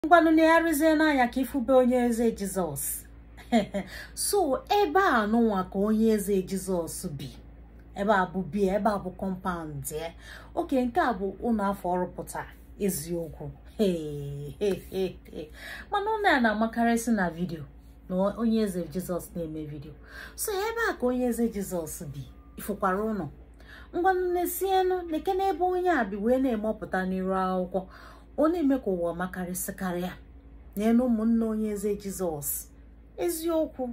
ngwanụ na-arụzie n'anya ka ifube onye eze jizọs so ebe a nụnwa ka onye eze jizọs bi ebe a bụ bie ebe a bụ kọmpaụnd ya oke nke a bụ ụlọ afọ ọrụpụta eziokwu mana ụlọ a na-amakarịsị na vidio na onye eze jizọs na-eme vidio so ebe a ka onye eze jizọs bi ifụkwara ụlọ ngwanụ na-esienụ na-eke n'ebe onye a bi wee na-emepụta n'iru akwụkwọ ọ na-eme ka ụwa makarịsịkarịa n'elu ụmụnne onye eze jizọs eziokwu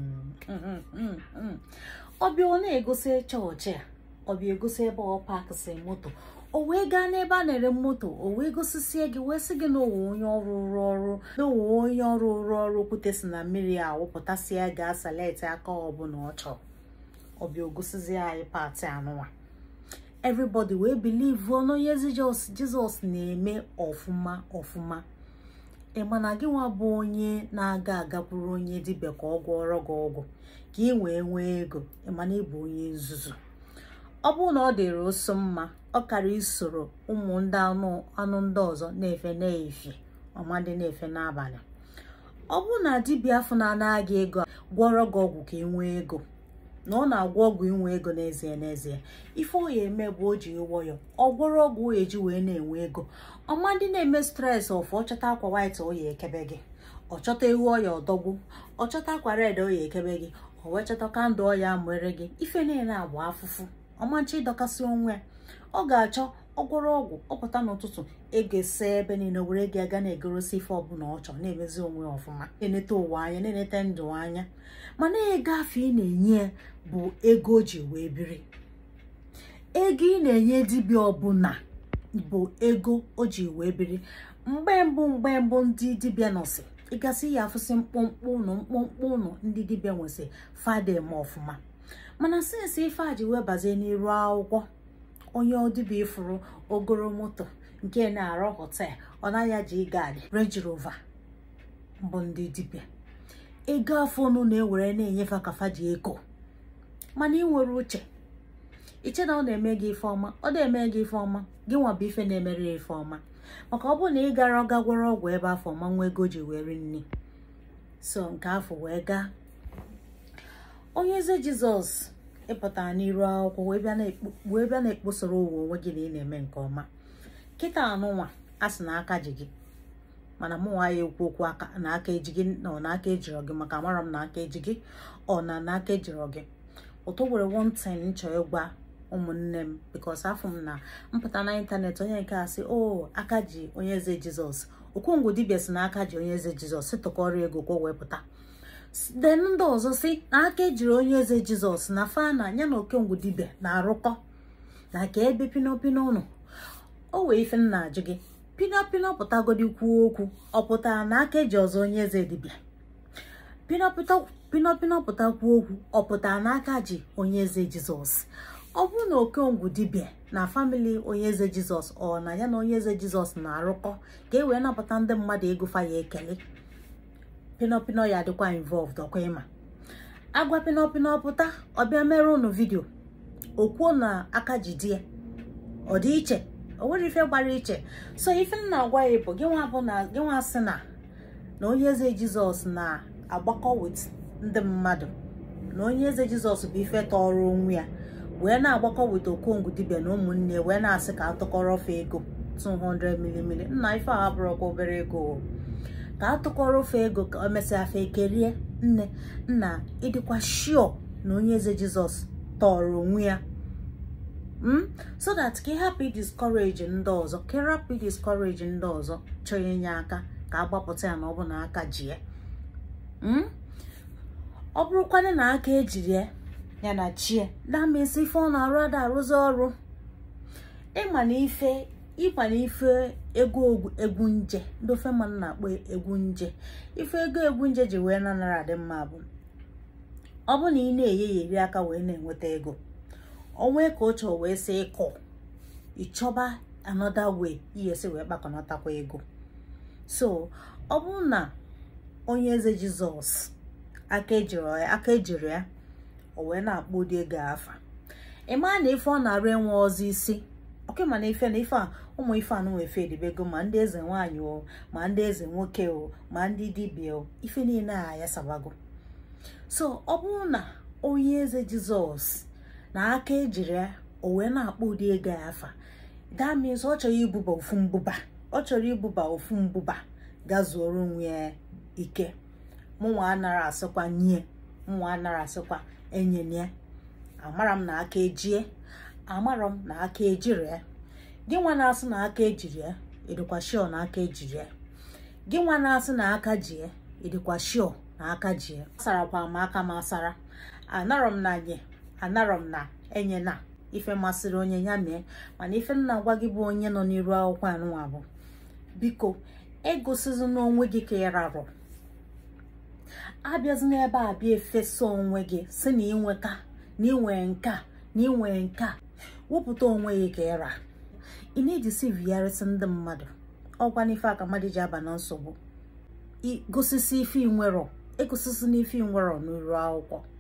ọbịa ọ na-egosi chọọchị a ọbịa egosi ebe ọ pakịsị moto o wee gaa n'ebe a na-ere moto o wee gosisie gị wee sị gị na owe onye ọrụ rụrụ ọrụ na owe onye ọrụ rụrụ ọrụ okwute si na mmiri a wụpụtasịa gaa saleti aka ọbụla ọ chọrọ ọbịa ogosizie anyị pati anụnwa everybody wee believe na onye jizọs na-eme ọfụma ọfụma ịma na gị nwa bụ onye na-aga agakwuru onye dibịa ka ọ gwọrọ gị ọgwụ ka ị wee nwee ego ịma na ịbụ onye nzuzu ọ bụrụ na ọ dịrị ụsọ mma ọ kara isoro ụmụ ndị anụ ndị ọzọ na-efe na-efi ọmadị na-efe n'abalị ọ bụrụ na dibịa afọ na-anaghị ego gwọrọ gị ọgwụ ka ị nwee ego na ọ na-agwọ ọgwụ inwe ego n'ezie n'ezie ife ọ ya eme bụ o ji nwayọ ọ gwọrọ ọgwụ o eji wee na-enwe ego ọma ndị na-eme stres ọfụ ọchọta akwa white o ya ekebe gị ọchọta ewu ọya ọdọgbu ọchọta akwa red o ya ekebe gị o wee chọta kandụl ọya amụere gị ife niile agba afụfụ ọmancha ịdọkasị onwe ya ọ ga-achọ ọgwọrọ ọgwụ ọpụta n'ụtụtụ ego ese ebe niile were gị aga na-egorosi ife ọbụla ọ chọrọ na-emezi onwe ọfụma na-enete ụwa anya na-enete ndụ anya mana ego afọ ị na-enye ya bụ ego o ji wee biri ego ị na-enye dibịa ọbụla bụ ego o ji wee biri mgbe mbụ mgbe mbụ ndị dibịa nọsị ịgasị ya afụsị mkpụmkpụ ụnụ mkpụmkpụ ụnụ ndị dibịa nwesị fadem ọfụma mana sinsi ife a ji wee bazie n'iru akwụkwọ onye dibịa ifuru ogoro moto nke na-arụ hotel ọ naghị ji gaadị Range Rover bụ ndị dibịa ego afọ ọnụ na-ewere na-enyefe akafa ji ego mana ị nwere uche iche na ọ na-eme gị ife ọma ọ na-eme gị ife ọma gị nwa bụ ife na-emere ya ife ọma maka ọ bụrụ na ị gara ọga gwọrọ ọgwụ ebe afọ ọma nwa ego ji were nri so nke afọ wee gaa onye eze jizọs ịpụtara n'iru akwụkwọ wee bịa na-ekposoro ụwa onwe gị na ị na-eme nke ọma kịta anụnwa a sị na aka ji gị mana mụ nwa ya ekwu okwu na aka eji gị na ọ na aka ejirọ gị maka amara m na aka eji gị ọ na na aka ejirọ gị ụtọ were one time nchọ ịgwa ụmụnne m bikos afọ m na mpụta na ịntanetị onye nke a sị o aka ji onye eze jizọs okwongwu dibịa si na aka ji onye eze jizọs sịtụkọrọ ego kwa wee pụta den ndị ọzọ si na aka ejiri onye eze jizọs na fa na ya na okengwu dibịa na-arụkọ na ka ebe pinopino ụnụ o wee ife m na-ajụ gị pinopino pụtagodi kwuo okwu ọ pụtara na aka eji ọzọ onye eze dibịa pinopino pụtakwuo okwu ọ pụtara na aka ji onye eze jizọs ọ bụrụ na okengwu dibịa na famili onye eze jizọs ọ na ya na onye eze jizọs na-arụkọ ka e wee napụta ndị mmadụ ego fa ya ekele pinopino ya adịkwa involved ọkwa ịma agwa pinopino pụta ọbịa mere unu vidio okwuo na aka ji di ya ọ dị iche o nwere ife gbara iche so ife m na-agwa ya bụ gịnwa bụ na gịnwa sị na na onye eze jizọs na-agbakọ wit ndị mmadụ na onye eze jizọs bụ ife tọrọ onwe ya wee na-agbakọ wit okongwu dibịa na ụmụnne wee na-asị ka atụkọrọ ofe ego 200 milimili nna ife a bụrụkwa obere ego ka atụkọrọ ofe ego ka o mesịa afa ekerie nne nna ịdịkwa shio na onye eze jizọs tọrọ onwe ya so that ka ịhapụ idiscourage ndị ọzọ ka ịrapụ idiscourage ndị ọzọ chọọ inye aka ka agbapụta ya na ọ bụ na aka ji ya ọ bụrụkwana na aka ejiri ya ya na chie damesi ife ọ na-arụ ada arụzi ọrụ ịma na ife ịkwa na ife ego egwu nje ndị ofe mmanụ na-akpọ egwu nje ife ego egwu nje ji wee nanara adị mma bụ ọ bụ na ị na-enye ya eri aka wee na-enweta ego onwe ka o chọọ wee sị ịkọ ịchọba another way iyesi wee kpakọnatakwa ego so ọ bụrụ na onye eze jizọs aka ejiri ya o wee na-akpọ ụdị ego afa ị maa na ife ọ na-arụ enwe ọzọ isi oke mana ife na ife a ụmụ ife a nụnwa efe edibego ma ndị eze nwaanyị o ma ndị eze nwoke o ma ndị dibịa o ife niile a ayasabago so ọ bụrụ na onye eze jizọs na aka ejiri ya o wee na-akpọ ụdị ego ya afa damis ọ chọrọ ibuba ofu mbụba ọ chọrọ ibuba ofu mbụba gazuoro onwe ya ike mụnwa anara asịkwa nye mụnwa anara asịkwa enyenye amara m na aka ejie amara m na aka ejiri ya gị nwa na-asị na aka ejiri ya ịdịkwa shio na aka ejiri ya gị nwa na-asị na aka ji ya ịdịkwa shio na aka ji ya asarakwa m aka m asara anarọ m na nye anarọ m na enye na ife masịrị onye ya mee mana ife m na-agwa gị bụ onye nọ n'iru akwụkwọ anụnwa bụ biko egosizi n'onwe gị ka ị rarụ abịazi n'ebe a bịa efesa onwe gị si na inweta na inwe nka na inwe nka wepụta onwe gị ka ịra ị na-ejisiviyarịsị ndị mmadụ ọgwa n'ife aka mmadụ ji aba na nsogbu igosisi ife inwerọ egosisi n'ife inwerọ n'iru akwụkwọ